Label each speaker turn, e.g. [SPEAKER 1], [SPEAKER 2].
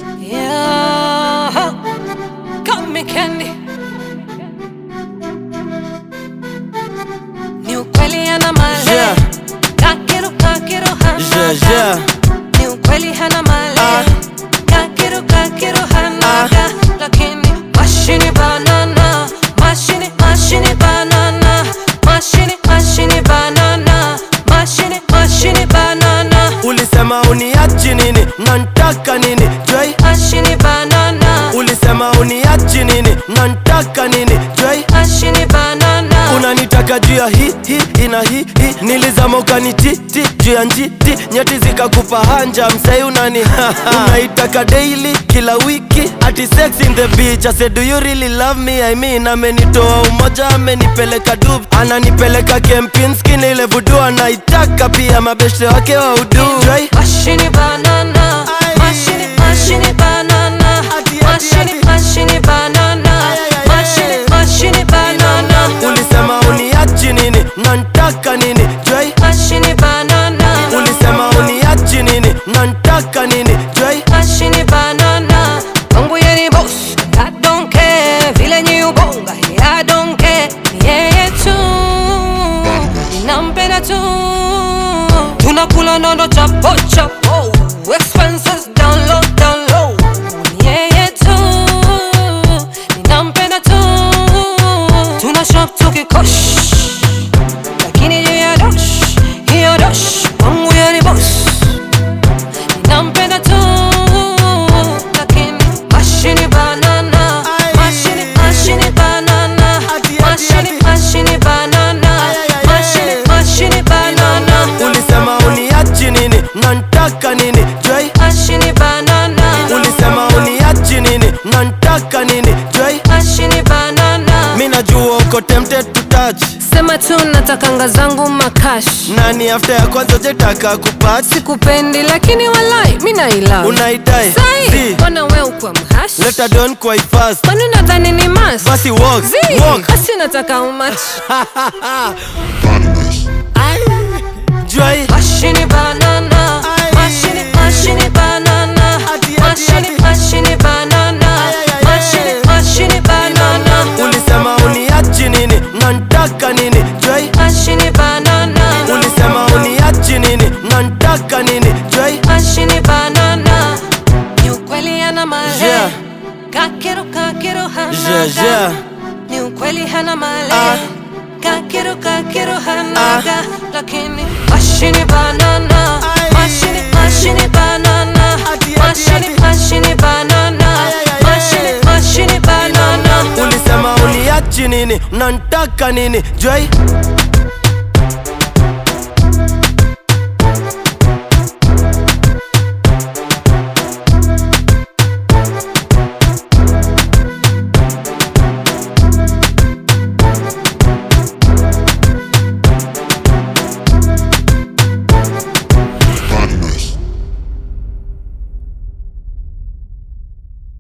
[SPEAKER 1] Yeah, got me candy. Ni ukweli hana mali.
[SPEAKER 2] Yeah.
[SPEAKER 1] Kakiru kakiru hana.
[SPEAKER 2] Yeah, yeah.
[SPEAKER 1] Ni ukweli hana mali.
[SPEAKER 2] Ah.
[SPEAKER 1] Kakiru kakiru hana.
[SPEAKER 2] Ah.
[SPEAKER 1] Lakini mashini banana. Mashini mashini banana. Mashini mashini banana. Mashini mashini banana.
[SPEAKER 2] Ulisema uniachi nini na ntaka nini Joy
[SPEAKER 1] Mashini banana.
[SPEAKER 2] Ulisema uniachi nini na ntaka nini Joy
[SPEAKER 1] Mashini banana.
[SPEAKER 2] unanitaka juu ya hi hi ina hi hi nilizama ukanititi juu ya njiti nyeti zikakupa hanja msai unani unaitaka daily kila wiki ati sex in the beach I said do you really love me I mean amenitoa umoja amenipeleka dub ananipeleka Kempinski ile vudu anaitaka pia mabeshte wake wa udu Joy
[SPEAKER 1] Mashini banana.
[SPEAKER 2] Aye.
[SPEAKER 1] Mashini mashini banana.
[SPEAKER 2] Ati, ati,
[SPEAKER 1] Mashini
[SPEAKER 2] ati.
[SPEAKER 1] mashini banana.
[SPEAKER 2] Ay, ay, ay,
[SPEAKER 1] Mashini
[SPEAKER 2] ay.
[SPEAKER 1] mashini banana.
[SPEAKER 2] ulisema uniachi nini na ntaka nini Joy
[SPEAKER 1] Mashini banana.
[SPEAKER 2] ulisema uniachi nini na ntaka nini Joy
[SPEAKER 1] Mashini banana. Mungu yeye ni boss. I don't care. Vile nyi ubonga. I don't care. Yeye tu. Ninampenda tu. Tunakula nono chapo chapo. Expenses down low down low. Yeye tu. Ninampenda tu. Tuna shop tukikosh. Lakini juu ya dosh. Hiyo dosh. Mungu yeye ni boss. Nampenda tu lakini mashini banana
[SPEAKER 2] Ay.
[SPEAKER 1] mashini mashini banana
[SPEAKER 2] Ati, ati,
[SPEAKER 1] mashini
[SPEAKER 2] ati.
[SPEAKER 1] mashini banana
[SPEAKER 2] Ay, ay, ay,
[SPEAKER 1] mashini
[SPEAKER 2] ay.
[SPEAKER 1] mashini banana
[SPEAKER 2] ulisema uniachi nini na ntaka nini Joy
[SPEAKER 1] mashini banana
[SPEAKER 2] ulisema uniachi nini na ntaka nini Joy
[SPEAKER 1] mashini banana
[SPEAKER 2] mi najua uko tempted to touch
[SPEAKER 1] sema tu natakanga zangu makash
[SPEAKER 2] nani after ya kwanza jetaka kupach
[SPEAKER 1] sikupendi lakini walai mi naila
[SPEAKER 2] unaidai
[SPEAKER 1] sai
[SPEAKER 2] Si,
[SPEAKER 1] mbona we ukwa mhash
[SPEAKER 2] leta don quite fast
[SPEAKER 1] kwani unadhani ni mas
[SPEAKER 2] basi walk
[SPEAKER 1] Zii,
[SPEAKER 2] walk
[SPEAKER 1] basi nataka umach
[SPEAKER 2] Joy
[SPEAKER 1] Mashini banana,
[SPEAKER 2] Ay.
[SPEAKER 1] mashini mashini banana,
[SPEAKER 2] Ati, ati,
[SPEAKER 1] mashini
[SPEAKER 2] ati.
[SPEAKER 1] mashini banana,
[SPEAKER 2] Ay, ay, ay,
[SPEAKER 1] mashini
[SPEAKER 2] ay.
[SPEAKER 1] mashini banana,
[SPEAKER 2] ulisema uniachi nini na ntaka nini Joy
[SPEAKER 1] mashini banana,
[SPEAKER 2] ulisema uniachi nini na ntaka nini Joy
[SPEAKER 1] mashini banana. Ni ukweli hana mali,
[SPEAKER 2] Yeah.
[SPEAKER 1] kakiru kakiru hana
[SPEAKER 2] Yeah, yeah.
[SPEAKER 1] Ni ukweli hana mali,
[SPEAKER 2] Ah.
[SPEAKER 1] kakiru kakiru hana
[SPEAKER 2] Ah.
[SPEAKER 1] lakini mashini banana,
[SPEAKER 2] Ay.
[SPEAKER 1] mashini mashini banana,
[SPEAKER 2] Ati, ati,
[SPEAKER 1] mashini
[SPEAKER 2] ati.
[SPEAKER 1] mashini banana,
[SPEAKER 2] Ay, ay, ay,
[SPEAKER 1] mashini
[SPEAKER 2] ay.
[SPEAKER 1] mashini banana.
[SPEAKER 2] ulisema uniachi nini na ntaka nini Joy